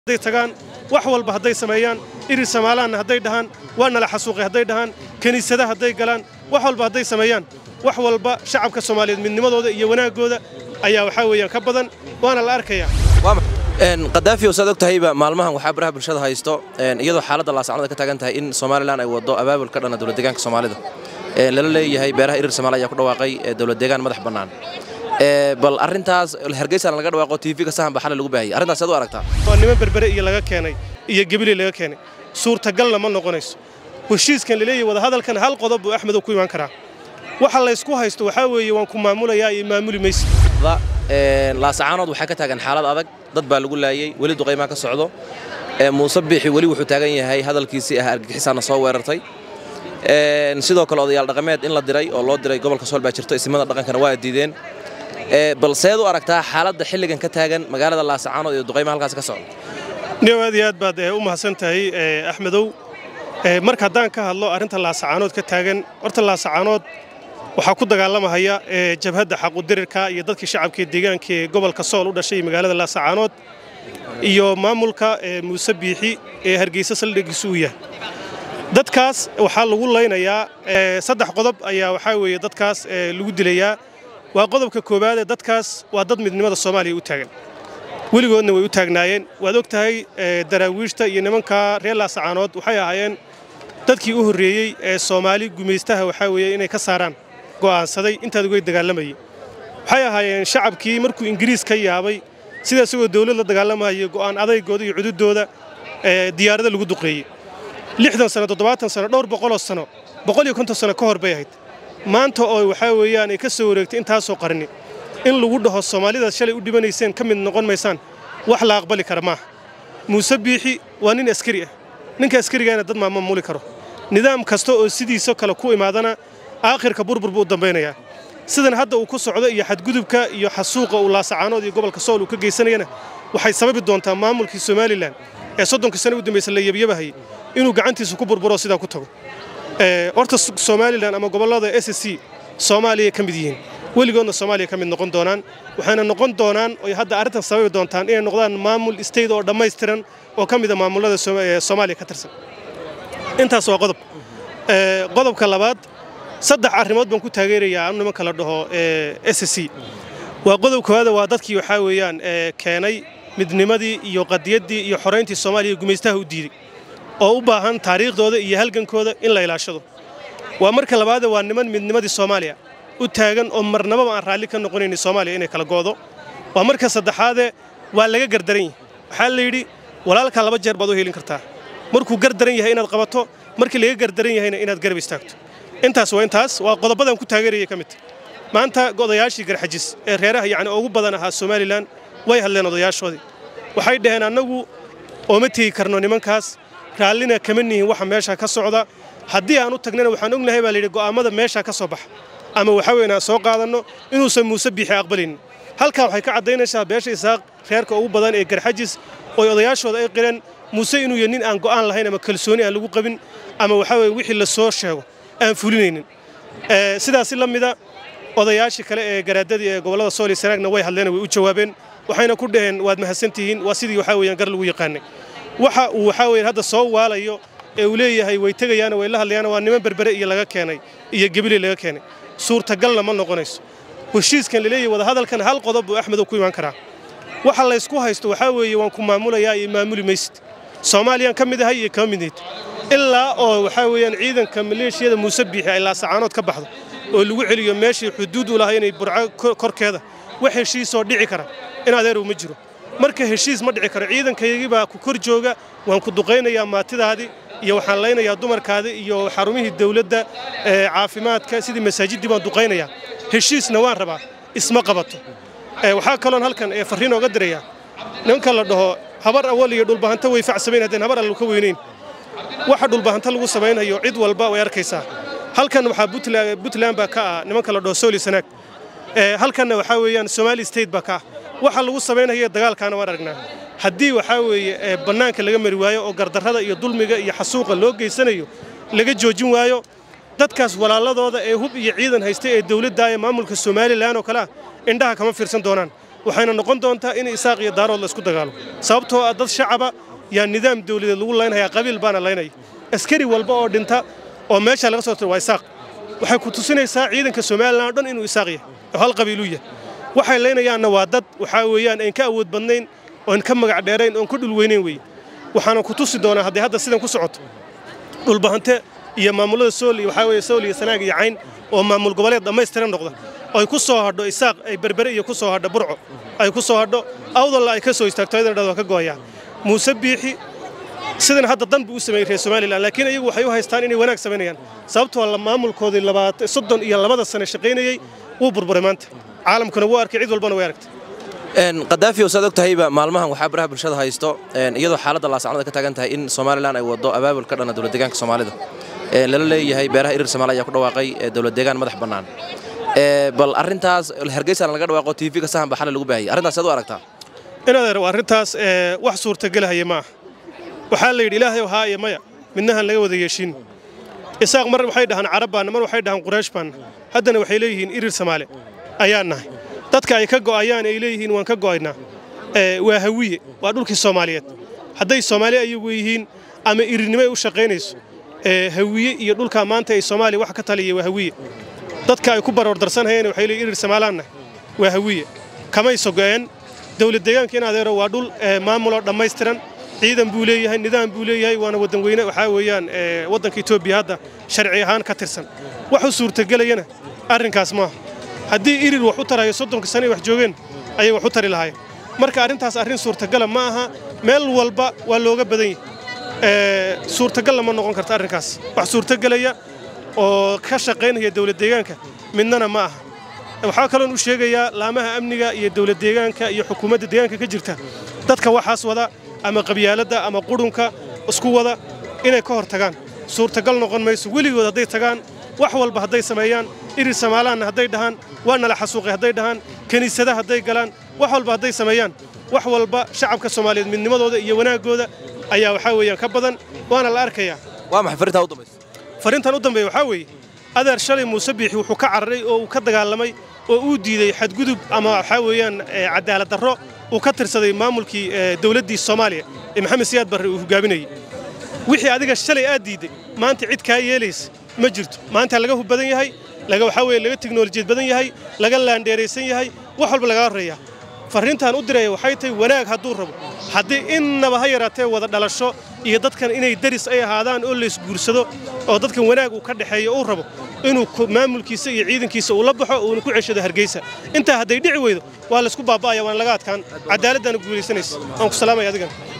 hadday tagaan wax walba hadday sameeyaan irir samaalaanna hadday dhahaan waa nala xasuuqay hadday dhahaan kiniisada hadday galaan wax walba hadday sameeyaan wax walba shacabka soomaaliyeed midnimadooda iyo wanaaggooda ayaa waxaa weeyaan ka badan waana la arkayaa kadaafi saad og tahayba maalmahan waxaa baraha bulshada haysto iyadoo xaaladda laasacnada ka taagan tahay in somalilan ay wado abaabul ka dhana dowladdeegaanka soomaalida lala leeyahay beeraha irir soomaali ayaa ku dhawaaqay dowladdeegaan madax bannaan bal arrintaas hargeysa laga dhawaaqo tv-ga sahan baa xalay lagu baahayay arrintaas saad u aragtaa waa niman berbere iyo laga keenay iyo gebili laga keenay suurtagalna ma noqonayso heshiiskan laleeyahay wadahadalkan hal qodob buu axmedow ku imaan karaa waxa laysku haysto waxaa weeye waan ku maamulayaa iyo maamuli maysid laasacaanood waxaa ka taagan xaalad adag dad baa lagu laayey weli duqaymaa ka socdo muuse biixi weli wuxuu taagan yahay hadalkiisii ah argagixisaana soo weerartay sidoo kale odayaal dhaqameed in la diray oo loo diray gobolka sool baa jirto ismada dhaqankana waa diideen bal seed u aragtaa xaaladda xilligan ka taagan magaalada laasacaanood iyo duqaymaha halkaas ka socda niyow aad iyo aad baad u mahadsan tahay axmedow marka haddaan ka hadlo arrinta laasacaanood ka taagan horta laasacaanood waxaa ku dagaalamahaya jabhadda xaqudirirka iyo dadkii shacabkii deegaanka ee gobolka sool u dhashay magaalada laasacaanood iyo maamulka muuse biixi ee hargeysa saldhigiisu u yahay dadkaas waxaa lagu laynayaa saddex qodob ayaa waxaa weeye dadkaas lagu dilayaa waa qodobka koowaadee dadkaas waa dad midnimada soomaaliya u taagan weligoodna way u taagnaayeen waad og tahay daraawiishta iyo nimanka reer laasacaanood waxay ahaayeen dadkii u horreeyey ee soomaali gumaystaha waxaa weeye inay ka saaraan go'aansaday intaad uga dagaalamayay waxay ahaayeen shacabkii markuu ingiriis ka yaabay sida isagoo dawlad la dagaalamayo go'aan adaygooda iyo cududooda diyaarada lagu duqeeyey lixdan sano toddobaatan sano dhowr boqoloo sano boqol iyo konton sano ka hor bay ahayd maanta oo waxaa weeyaan ay ka soo wareegtay intaasoo qarni in lagu dhaho soomaalidaas shalay u dhibanayseen ka mid noqon maysaan wax la aqbali kara maaha muuse biixi waa nin askari ah ninka askarigaana dad maamamuli karo nidaam kasta oo sidiisa kale ku imaadana aakhirka burbur buu u dambaynayaa sidan hadda uu ku socdo iyo xadgudubka iyo xasuuqa uu laasacaanood iyo gobolka sool uu ka geysanayana waxay sababi doontaa maamulkii somalilan ee soddonkii sano u dambaysa la yabyabahayay inuu gacantiisa ku burburo sidaa ku tago horta somalilan ama gobollada s c soomaaliya ka mid yihiin weligoodna soomaaliya ka mid noqon doonaan waxayna noqon doonaan oy hadda arrintan sababi doontaan inay noqdaan maamul state oo dhammaystiran oo ka mida maamullada soomaaliya ka tirsan intaas waa qodob qodobka labaad saddex arrimood baan ku taageerayaa anu nimanka la dhaho s c waa qodob koowaada waa dadkii waxaa weeyaan keenay midnimadii iyo qadiyaddii iyo xorayntii soomaaliya gumaystaha u diiday oo u baahan taariikhdooda iyo halgankooda in la ilaashado waa marka labaade waa niman midnimadii soomaaliya u taagan oo marnababa aan raalli ka noqonaynin soomaaliya inay kala goodo waa marka saddexaade waa laga gardaran yahay waxaa la yidhi walaalkaa laba jeer baad u helin kartaa markuu gardaran yahay inaad qabato markii laga gardaran yahayna inaad garab istaagto intaas waa intaas waa qodobadan ku taageeraya ka midta maanta odayaashii garxajis ee reeraha yacni ugu badan ahaa somalilan way hadleen odayaashoodii waxay dhaheen annagu ooma tegi karno nimankaas raallina kama nihin waxa meesha ka socda haddii aan u tagnana waxaan ognahay baa layidhi go'aammada meesha ka soo baxa ama waxa weyn aan soo qaadanno inuusan muuse biixi aqbalaynin halkaa waxay ka caddaynaysaa beesha isaaq reerka ugu badan ee garxajis oo odayaashooda ay qireen muuse inuu yahay nin aan go'aan lahayn ama kalsooni aan lagu qabin ama waxa weye wixii la soo sheego aan fulinaynin sidaasi la mida odayaashii kale ee garaadadii ee gobollada sool iyo sanaagna way hadleen way u jawaabeen waxayna ku dhaheen waad mahadsantihiin waa sidii waxaa weeyaan gar lagu yaqaanay waxa uu waxaa weeyaan hadda soo waalayo ee uu leeyahay way tegayaana way la hadlayaana waa niman berbere iyo laga keenay iyo gebili laga keenay suurtagalna ma noqonayso heshiiskan laleeyahay wadahadalkan hal qodob buu axmedow ku imaan karaa waxa laysku haysto waxaa weeye waan ku maamulayaa iyo maamuli maysid soomaaliyaan ka mid ahay iyo kama midnayd ilaa oo waxaa weeyaan ciidanka maleeshiyada muuse biixi ay laasacaanood ka baxdo oo lagu celiyo meeshii xuduud u lahay inay burco korkeeda wax heshiisoo dhici kara in adeerow ma jiro marka heshiis ma dhici karo ciidankaygii baa ku kor jooga waan ku duqaynayaa maatidaadii iyo waxaan laynayaa dumarkaadii iyo xarumihii dawladda caafimaadka sidii masaajiddii baan duqaynayaa heshiisna waan rabaa isma qabato waxaa kaloon halkan ee farriin ooga dirayaa nimanka la dhaho habar awal iyo dhulbahanta way facsamayn haddeen habar allu ka weynayn waxa dhulbahanta lagu samaynayo cid walba way arkaysaa halkan waxaa puntland baa ka ah nimanka la dhaho sooli sanaag halkanna waxaa weeyaan somali state baa ka ah waxa lagu samaynayo dagaalkaana waan aragnaa haddii waxaa weeye bannaanka laga mari waayo oo gardarrada iyo dulmiga iyo xasuuqa loo geysanayo laga joojin waayo dadkaas walaaladooda ee hub iyo ciidan haysta ee dawladda ee maamulka somalilan oo kale ah indhaha kama fiirsan doonaan waxayna noqon doontaa in isaaq iyo daarood la isku dagaalo sababtoo ah dad shacaba yaa nidaam dawladeed lagu laynhayaa qabiil baana laynaya askari walba oo dhinta oo meesha laga soo tiro waa isaaq waxay ku tusinaysaa ciidanka somalilan oo dhan inuu isaaq yahay oo hal qabiiluu yahay waxay laynayaanna waa dad waxaa weeyaan ayn ka awood badnayn oon ka magac dheerayn oon ka dhul weynayn weye waxaana ku tusi doonaa haddii hadda sidan ku socoto dhulbahante iyo maamulada sool iyo waxaa weeye sool iyo sanaag iyo cayn oo maamul goboleed dhammaystiran noqda ay ku soo hadho isaaq ay berbere iyo ku soo hadho burco ay ku soo hadho awdalla ay ka soo istaagto ayadana dhad waa ka gooyaa muuse biixi sidan hadda dan buu u sameeyey reer somalilan laakiin iyagu waxay u haystaan inay wanaag samaynayaan sababtoo la maamulkoodii labaatan soddon iyo labada sane shaqaynayey wuu burburay maanta caalamkuna wuu arkay cid walbana way aragtay qadaafi saad og tahayba maalmahan waxaa baraha bulshada haysto iyadoo xaaladda laasacnada ka taagan tahay in somalilan ay wado abaabul ka dhana dowlad deegaanka soomaalida lala leeyahay beeraha irir soomaali ayaa ku dhawaaqay dowlad deegaan madax bannaan bal arrintaas hargeysana laga dhawaaqo tv-ga sahan ba xalay lagu baahayay arrintaas saad u aragtaa inadeer arrintaas wax suurtagelahaya ma aha waxaa la yidhi ilaahay haa iyo maya midnahan laga wada yeeshin isaaq mar waxay dhahaan carab baanna mar waxay dhahaan quraysh baanna haddana waxay leeyihiin irir samaale ayaan nahay dadka ay ka go'ayaan ay leeyihiin waan ka go'aynaa waa hawiye waa dhulkii soomaaliyeed hadday soomaali ayagu yihiin ama irirnimo ay u shaqaynayso hawiye iyo dhulkaa maanta ay soomaaliya wax ka taliya waa hawiye dadka ay ku baroordarsanhayeen waxay leeyihin irir samaalaanna waa hawiye kamay sogo'een dowlad deegaanka in adeero waa dhul maamuloo dhammaystiran ciidan buu leeyahay nidaam buu leeyahay waana waddan weyne waxaa weeyaan waddanka etoobiya hadda sharci ahaan ka tirsan wax u suurtagelayana arrinkaas maaha haddii irir wax u tarayo soddonka sane ay wax joogeen ayay wax u tari lahaayeen marka arrintaas arrin suurtagala ma aha meel walba waa looga badan yahay suurtagalla ma noqon karta arrinkaas wax suurtagelaya oo ka shaqaynaya dowlad deegaanka midnana ma aha waxaa kaloon u sheegayaa laamaha amniga iyo dowlad deegaanka iyo xukuumadda deegaanka ka jirta dadka waxaas wada ama qabyaaladda ama qurunka isku wada inay ka hor tagaan suurtagal noqon mayso weligood hadday tagaan wax walba hadday sameeyaan irir samaalaanna hadday dhahaan waa nala xasuuqay hadday dhahaan kiniisada hadday galaan wax walba hadday sameeyaan wax walba shacabka soomaaliyeed midnimadooda iyo wanaaggooda ayaa waxaa weeyaan ka badan waana la arkayaa waa maxay farrintaa u dambaysa farrintan u dambeeya waxaa weeye adeer shalay muuse biixi wuxuu ka cararay oo uu ka dagaalamay oo uu diiday xadgudub ama waxaa weeyaan cadaalad darro uu ka tirsaday maamulkii dowladdii soomaaliya ee maxamed siyaad barre uu hogaaminayey wixii adiga shalay aad diidday maanta cid kaa yeelaysa ma jirto maanta laga hub badan yahay laga waxaa weeye laga teknolojiyad badan yahay laga laandheeraysan yahay wax walba lagaa horreeyaa farriintaan u diraya waxay tahay wanaag hadduu rabo haddii innaba ha yaraatee wada dhalasho iyo dadkan inay daris ay ahaadaan oo laysguursado oo dadkan wanaag uu ka dhexeeyo uu rabo inuu maamulkiisa iyo ciidankiisa uu la baxo uuna ku ceshado hargeysa intaa hadday dhici weydo waa laysku baaba'aya waana laga adkaan cadaaladdaana guulaysanaysa waan ku salaamaya adigan